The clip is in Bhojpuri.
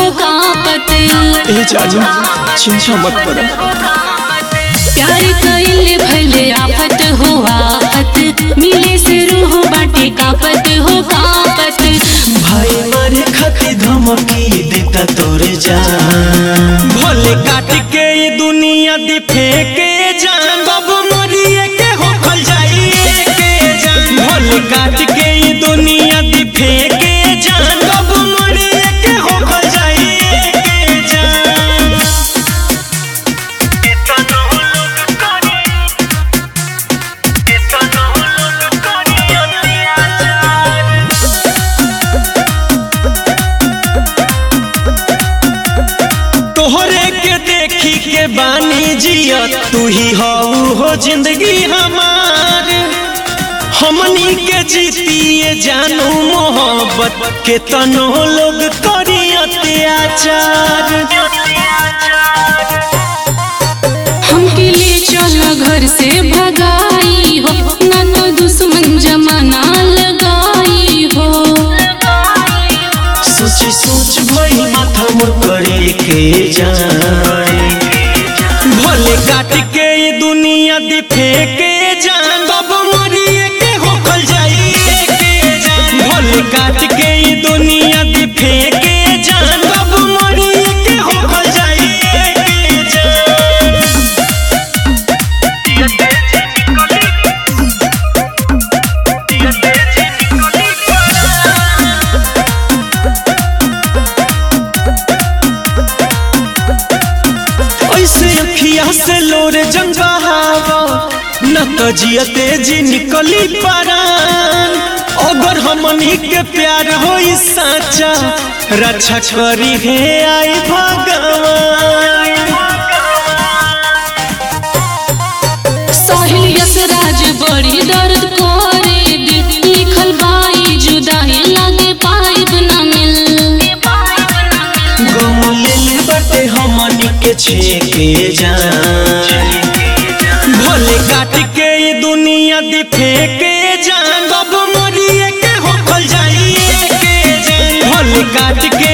हो कापत ए जाजा चिंता मत कर प्यार कइले भले आफत हो आफत मिले से रूह बाटे कापत हो कापत भाई मारे खाती धमकी देता तोरे जान भले काट के ये दुनिया दी फेंके जान बाबू मरिए के हो खल जाइए के जान भले काट के ये दुनिया दी फेंके जान बाबू मरिए के हो खल जाइए के जान तोहरे के देखी के बानी जिया तू ही हऊ हो जिंदगी हमार हमनी के जीतिए जानू मोहब्बत के तनो लोग करी अत्याचार हमके ले चल घर से भगाई हो ना तो दुश्मन जमाना लगाई हो सोच सोच भई माथा मोर करे के जाए भले काट के ये दुनिया दी फेंके जान बाबू मरिए के होखल जाइए के जान भले काट के ये दुनिया दी फेंके जान बाबू मरिए के होखल जाइए के जान ऐसे अखिया से लोरे जंग बहावा न तो जियते जी निकली परान अगर हमनी के प्यार होई साचा रक्षा करी हे आई भगवान साहिल यशराज बड़ी दर्द करे दिल लिखल बाई जुदाई लागे पाइब ना मिल गम लेल बटे हमनी के छेके जान भले काट के ये दुनिया दी फेंके जान बाबू मरिए के होखल जाइए के जान भले काट के